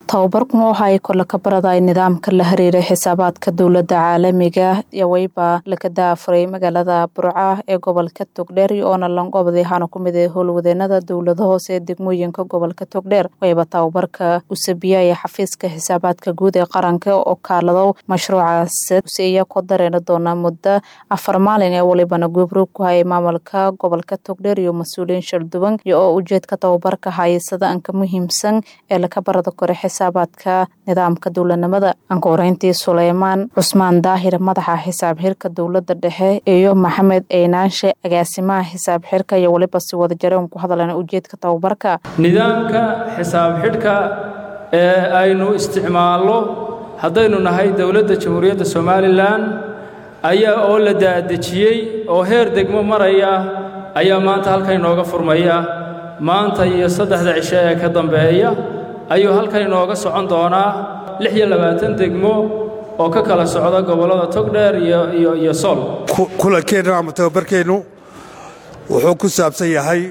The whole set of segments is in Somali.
tababarkan waxa ay kole ka baraday nidaamka la xiriira xisaabaadka dowladda caalamiga yaweyba laga daafuray magaalada burca ee gobolka togdheer oona langobday waxaana ku mid ah howlwadeenada dowlada hoose ee degmooyinka gobolka togdheer wayba tababarka usabiyaya xafiiska xisaabaadka guud ee qaranka oo kaalado mashruucaas useeya ku dareeni doona muddo afar maalin ee walibana goobroog ku hayay maamulka gobolka togdheer iyo mas-uuliyiin shalduwan iyo oo ujeedka tababarka hayasada anka muhiimsan ee laka barada kore xisaabaadka nidaamka dowladnimada anka horeyntii suleymaan cusmaan daahir madaxa xisaab xirka dowlada dhexe iyo maxamed eynaanshe agaasimaha xisaab xirka iyo weliba si wada jareen ku hadleen ujeedka tababarka nidaamka xisaab xidhka ee aynu isticmaalno haddaynu nahay dowladda jamhuuriyadda somalilan ayaa oo la daadejiyey oo heer degmo maraya ayaa maanta halkan inooga furmaya maanta iyo saddexda cisho ee ka dambeeya ayuu halkan inooga socon doonaa lix iyo labaatan degmo oo ka kala socda gobollada togdheer iyo iyo sool kulankeennu ama tababarkeennu wuxuu ku saabsan yahay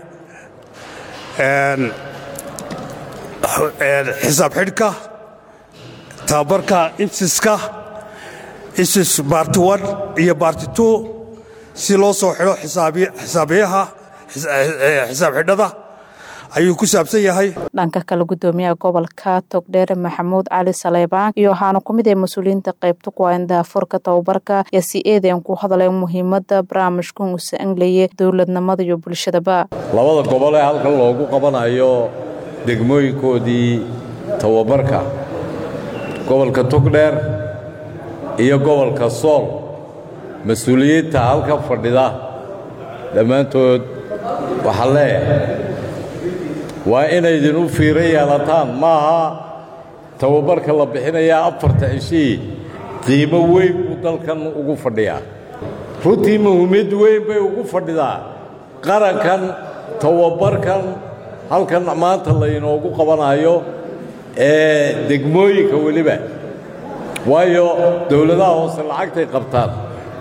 xisaab xidhka tababarka ibsiska ibsis baarti wan iyo baarti two si loo soo xidho xisaabiyaha xisaab xidhada ayuu ku saabsan yahay dhanka kale gudoomiyaha gobolka togdheer maxamuud cali saleybaan iyo waxaana ku mid ah mas-uuliyiinta qaybta ku hayn daafurka tababarka iyo si eedan ku hadleen muhiimadda barnaamijkan uu sa-anglaya dowladnimada iyo bulshadaba labada gobol ee halkan loogu qabanayo degmooyinkoodii tababarka gobolka togdheer iyo gobolka sool mas-uuliyiinta halkan fadhida dhammaantood waxaa leeyahay waa inaydin u fiiro yeelataan maaha tababarka la bixinayaa afarta cishii qiimo weyn buu dalkan ugu fadhiyaa runtii muhiimad weyn bay ugu fadhidaa qarankan tababarkan halkan maanta laynoogu qabanayo ee degmooyinka weliba waayo dowladaha hoose lacagtay qabtaan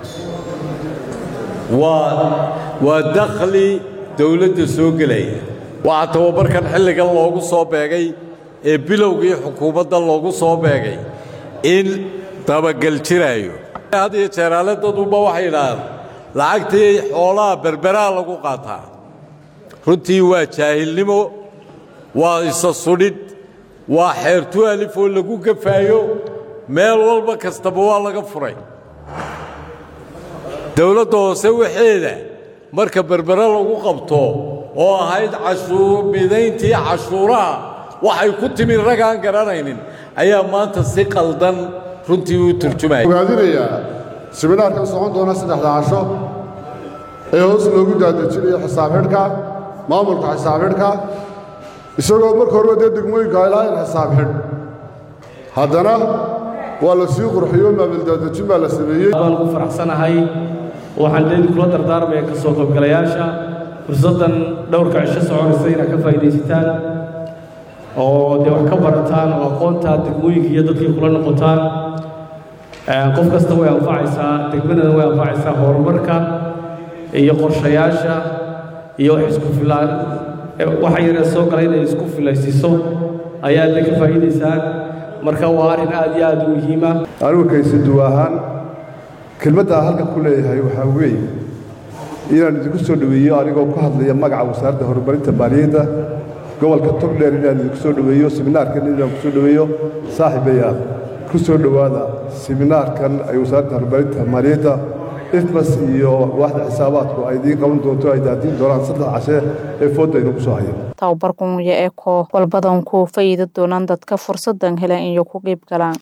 waa dakhli dowladda soo gelaya waxaa tababarkan xilligan loogu soo beegay ee bilowgii xukuumadda loogu soo beegay in dabagel jiraayo had iyo jeeraale daduba waxay yidhaahaan lacagtii xoolaha berberaa lagu qaataa runtii waa jaahilnimo waa isa sudhidh waa xeertu alif oo lagu gafaayo meel walba kastaba waa laga furay dowladda hoose waxeeda marka berbere lagu qabto oo ahayd cashuurbidayntii cashuuraha waxay ku timi ragaan garanaynin ayaa maanta si qaldan runtii u turjumaya ogaadinayaa siminaarkan socon doona saddexda casho ee hoos loogu daadejinayo xisaab xidhka maamulka xisaab xidhka isagoo marka horeba dee degmooyinka ilaa in xisaab xidh haddana waa la sii qurxiyo maamuldaadejin baa la sameeyey baan ugu faraxsanahay waxaan leedi kula dardaarmaya ka soo qaybgalayaasha fursaddan dhowrka cisho soconaysa inaad ka faa'iidaysataan oo dee wax ka barataan oo aqoontaa degmooyinka iyo dadkii kula noqotaan qof kasta way anfacaysaa degmadana way anfacaysaa horumarka iyo qorshayaasha iyo wax isku filaan waxa yaree soo gala inay isku filaysiiso ayaad le ka faa'iidaysaan marka waa arrin aad iyo aad u muhiima anigu kaysiduw ahaan kelmaddaa halkan ku leeyahay waxaa weeye inaan idinku soo dhoweeyo anigoo ku hadlaya magaca wasaaradda horumarinta maaliyadda gobolka togdheer inaan idinku soo dhoweeyo siminaarkan inaan ku soo dhoweeyo saaxiibayaal ku soo dhowaada siminaarkan ay wasaaradda horumarinta maaliyadda ifmas iyo waaxda xisaabaadku ay idiin qaban doonto ay daadiin doonaan saddex cashe ee foodda aynu ku soo hayo tababarkan iyo eko walbadan ku faa'iidi doonaan dadka fursadan helan iyo ku qeyb galaan